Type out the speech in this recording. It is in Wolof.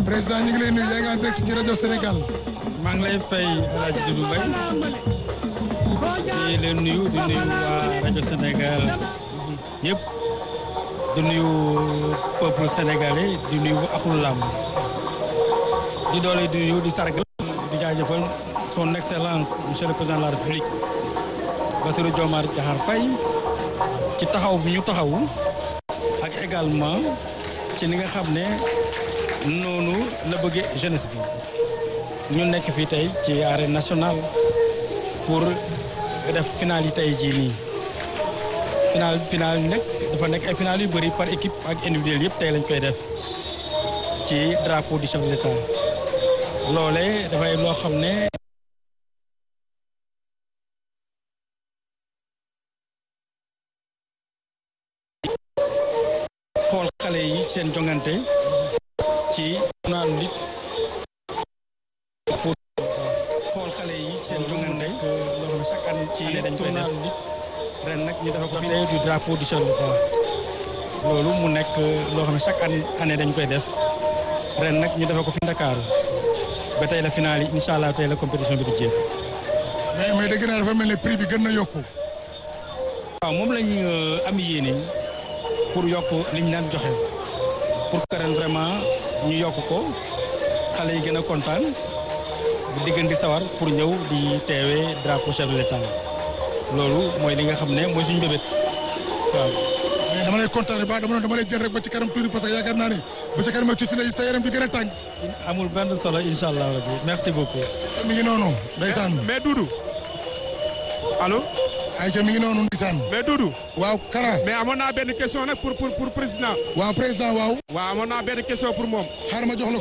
président ñu ngi lay nuyu yaa ngi en direct ci rajo Sénégal. maa ngi lay fay El Hadj Doudou Mbaye di leen nuyu di nuyu waa rajo Sénégal yëpp di nuyu peuple sénégalais di nuyu axlu làmb di doole di nuyu di sargal di jaajëfal son excellence monsieur le président de la république Bassirou Diomaye Diakhar Faye ci taxaw bi ñu taxawu ak également ci li nga xam ne noonu la bëggee jeunesse bi ñu nekk fii tey ci arène nationale pour def final yi tey jii nii final final yi nag dafa nekk ay final yu bëri par équipe ak individuel yëpp tey lañ koy def ci drapeau du chef de l'État loole dafay loo xam ne xool xale yi seen jongante ci naan lit pour xool xale yi seen jongante loo xam ne chaque année ci dañ koy def lit ren nag ñu dafa ko fi du drapeau du chef de l'État loolu mu nekk loo xam ne chaque année dañ koy def ren nag ñu dafa ko fi Ndakaaru ba tey la finale yi incha allah tey la compétition bi di jeex. mais mais dégg naa dafa mel ne prix bi gën na yokku. waaw moom lañ am yéene pour yokk liñ daan joxe pour que ren vraiment ñu yokk ko xale yi gën a kontaan di gën di sawar pour ñëw di teewee drapeau chef de l'État loolu mooy li nga xam ne mooy suñu bébét waaw. mais dama lay kontaane ba dama dama lay jël rek ba ci kanam tuuti parce que yaakaar naa ne ba ci kanam tuuti lay sa yaram di gën a tàng. amul benn solo incha allah rabbi merci beaucoup. mi ngi noonu. ndeysaan mais Doudou allo. Aïcha mi ngi noonu ndeysaan. mais Doudou. waaw Kara. mais amoon naa benn question nag pour pour pour président. waaw président waaw. waaw amoon naa benn question pour moom. xaaral ma jox la